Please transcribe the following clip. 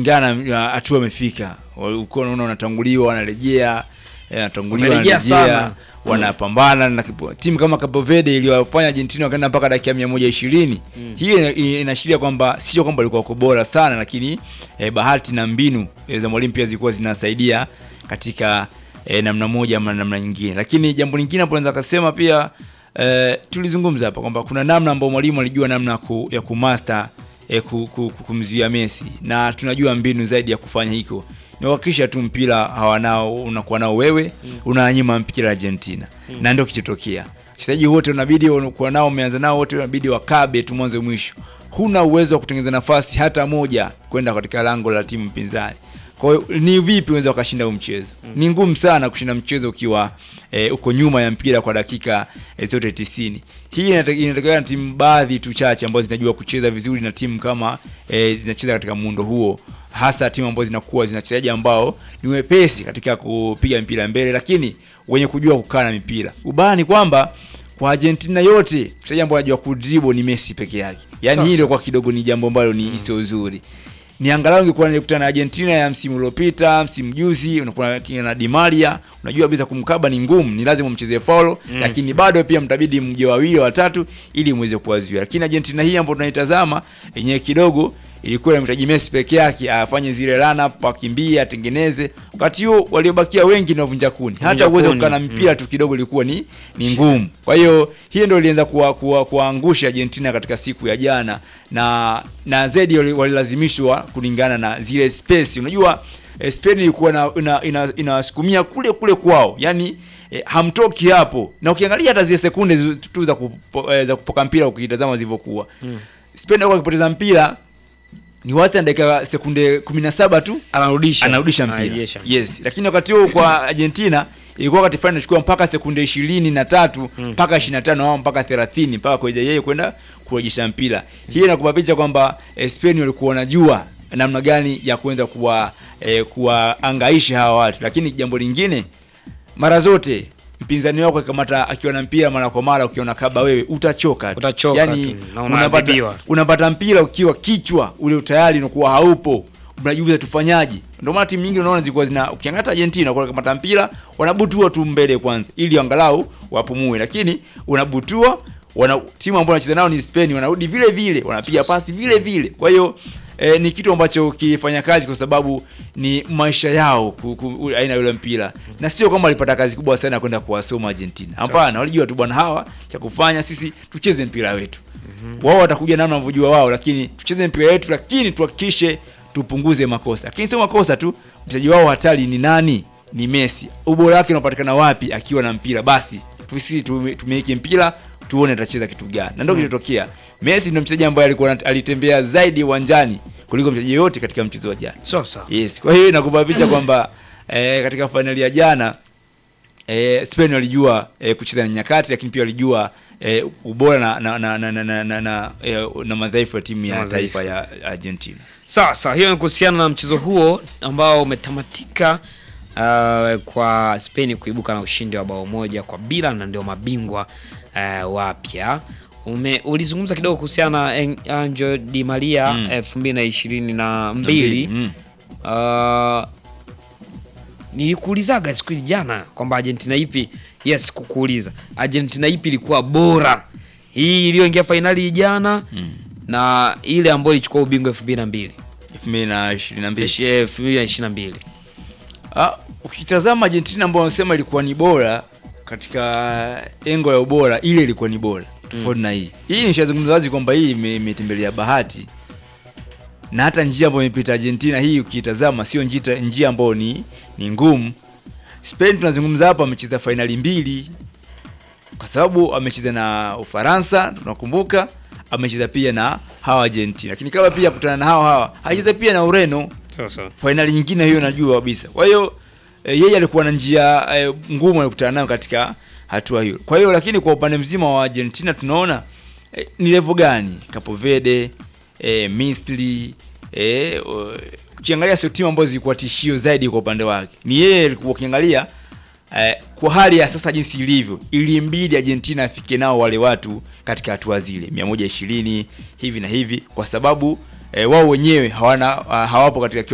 kulingana na hatua amefika. Uko unaona wanatanguliwa, wanarejea, eh, wanatanguliwa, Wamerejea wanarejea, sana. wanapambana na kipo- timu kama Cape Verde iliyofanya Argentina wakaenda mpaka dakika 120. Hii ina- inaashiria kwamba sio kwamba walikuwa wako bora sana, lakini eh, bahati na mbinu eh, za mwalimu pia zilikuwa zinasaidia katika eh, namna moja ama namna nyingine. Lakini jambo lingine hapo naweza kusema pia eh, tulizungumza hapa kwamba kuna namna ambayo mwalimu alijua namna ya ku, ya kumaster eh, ku, ku, ku, kumzuia Messi na tunajua mbinu zaidi ya kufanya hiko ni kuhakikisha tu mpira hawanao unakuwa nao wewe unanyima mpira Argentina na ndio kichotokea. Wachezaji wote unabidi unakuwa nao umeanza nao wote unabidi wakabe tu mwanzo mwisho. Huna uwezo wa kutengeneza nafasi hata moja kwenda katika lango la timu mpinzani. Kwa hiyo ni vipi unaweza ukashinda huu mchezo? Ni ngumu sana kushinda mchezo ukiwa e, uko nyuma ya mpira kwa dakika e, zote 90. Hii inate- inatokana na timu baadhi tu chache ambazo zinajua kucheza vizuri na timu kama e, zinacheza katika muundo huo hasa timu ambazo zinakuwa zina wachezaji ambao ni wepesi katika kupiga mpira mbele, lakini wenye kujua kukaa na mipira. Ubaya ni kwamba kwa Argentina yote mchezaji ambaye anajua kudribble ni Messi peke yake. Yaani Sasa. hii ndio kwa kidogo ni jambo ambalo ni sio zuri. Ni angalau ungekuwa nikutana na Argentina ya msimu uliopita, msimu juzi, unakuwa na Di Maria, unajua kabisa kumkaba ni ngumu, ni lazima umchezee faulo, lakini bado pia mtabidi mje wawili watatu ili muweze kuwazuia. Lakini Argentina hii ambayo tunaitazama yenyewe kidogo ilikuwa inamhitaji Messi peke yake afanye zile run up, akimbie, atengeneze. Wakati huo waliobakia wengi ni wavunja kuni. Hata uweze kuni, kukaa na mpira tu kidogo ilikuwa ni ni ngumu. Kwa hiyo hiyo ndio ilianza kuwa, kuwa, kuangusha Argentina katika siku ya jana na na zaidi wali- walilazimishwa kulingana na zile space. Unajua eh, Spain ilikuwa na ina, ina, inawasukumia kule kule kwao. Yaani eh, hamtoki hapo. Na ukiangalia hata zile sekunde zi- tu za kupo, eh, za kupoka mpira ukitazama zilivyokuwa. Spain alikuwa akipoteza mpira ni wastani dakika sekunde 17 tu anarudisha anarudisha mpira Anarejesha. yes lakini wakati huo kwa Argentina ilikuwa wakati fulani inachukua mpaka sekunde ishirini na tatu mpaka ishirini na tano au mpaka thelathini mpaka kuja yeye kwenda kurejesha mpira hii inakupa picha kwamba eh, Spain walikuwa wanajua namna gani ya kuweza kuwa eh, kuwaangaisha hawa watu lakini jambo lingine mara zote mpinzani wako akikamata akiwa na mpira mara kwa mara ukiona kaba wewe utachoka tu. Utachoka yani, tu, na unapata, unaadhibiwa. unapata mpira ukiwa kichwa ule tayari unakuwa haupo unajiuliza tufanyaje ndio maana timu nyingi unaona zilikuwa zina ukiangalia Argentina kwa kamata mpira wanabutua tu mbele kwanza ili angalau wapumue lakini unabutua wana timu ambayo wanacheza nao ni Spain wanarudi vile vile wanapiga pasi vile vile kwa hiyo E, ni kitu ambacho kilifanya kazi kwa sababu ni maisha yao ku, ku, aina ya yule mpira na sio kwamba walipata kazi kubwa sana ya kwenda kuwasoma Argentina. Hapana, walijua tu bwana, hawa cha kufanya sisi tucheze mpira wetu. Wao watakuja namna wanavyojua wao, lakini tucheze mpira wetu, lakini tuhakikishe tupunguze makosa. Lakini sio makosa tu, mchezaji wao hatari ni nani? Ni Messi. Ubora wake unapatikana wapi akiwa na mpira? Basi sisi tume- tumiliki mpira tuone atacheza kitu gani, na ndio kilichotokea. Messi ndio mchezaji ambaye alikuwa anat- alitembea zaidi uwanjani kuliko mchezaji yoyote katika mchezo wa jana. sasa Yes, kwa hiyo inakupa picha kwamba eh, katika fainali ya jana eh, Spain walijua eh, kucheza na nyakati, lakini pia walijua eh, ubora na na na na, na, na, na, na, eh, na madhaifu ya timu ya Madhaifu. taifa ya Argentina. Sasa hiyo ni kuhusiana na mchezo huo ambao umetamatika uh, kwa Spain kuibuka na ushindi wa bao moja kwa bila na ndio mabingwa uh, wapya. Ume, ulizungumza kidogo kuhusiana na En- Angel Di Maria Mm. elfu mbili na ishirini na mbili Mm. uh, nilikuulizaga siku jana kwamba Argentina ipi, yes, kukuuliza Argentina ipi ilikuwa bora, hii iliyoingia fainali jana na ile ambayo ilichukua ubingwa elfu mbili na mbili 2022. elfu mbili na ishirini na mbili Ah, ukitazama Argentina ambao wanasema ilikuwa ni bora katika engo ya ubora, ile ilikuwa ni bora tofauti na hii. Hii nishazungumza wazi kwamba hii ime- imetembelea bahati na hata njia ambayo imepita Argentina hii ukitazama sio njia, njia ambayo ni, ni ngumu. Spain tunazungumza hapa amecheza fainali mbili kwa sababu amecheza na Ufaransa tunakumbuka, amecheza pia na hawa Argentina, lakini kama pia kutana na hawa hawa hacheza pia na Ureno sasa fainali nyingine hiyo najua kabisa. Kwa hiyo e, yeye alikuwa na njia e, ngumu alikutana nayo katika hatua hiyo. Kwa hiyo lakini kwa upande mzima wa Argentina tunaona e, ni level gani? Cape Verde, e, Misri, e, o- ukiangalia sio timu ambazo zilikuwa tishio zaidi kwa upande wake. Ni yeye alikuwa ukiangalia eh, kwa hali ya sasa jinsi ilivyo, ilimbidi Argentina afike nao wale watu katika hatua zile 120 hivi na hivi, kwa sababu eh, wao wenyewe hawana hawapo katika